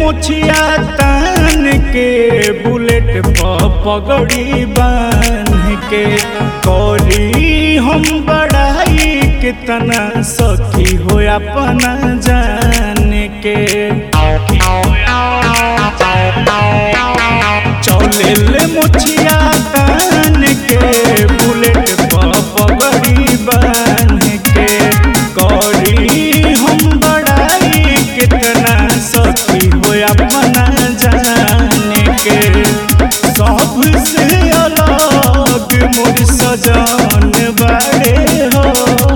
मुछिया तान के बुलेट पर पगड़ी बांध के करी हम बड़ाई कितना सखी हो अपना जान के चौले मुछिया तान के बुलेट पर पगड़ी बांध के करी हम बड़ाई कितना सखी हो अपना जान के सबसे अलग मोर सजन बड़े हो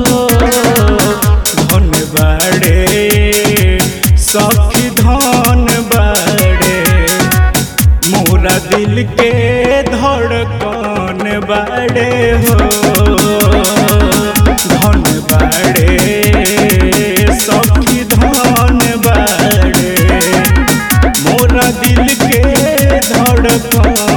धन बड़े सखी धन बड़े मोरा दिल के धड़कन बड़े हो धन बड़े सखी धन बड़े मोरा दिल के धड़कन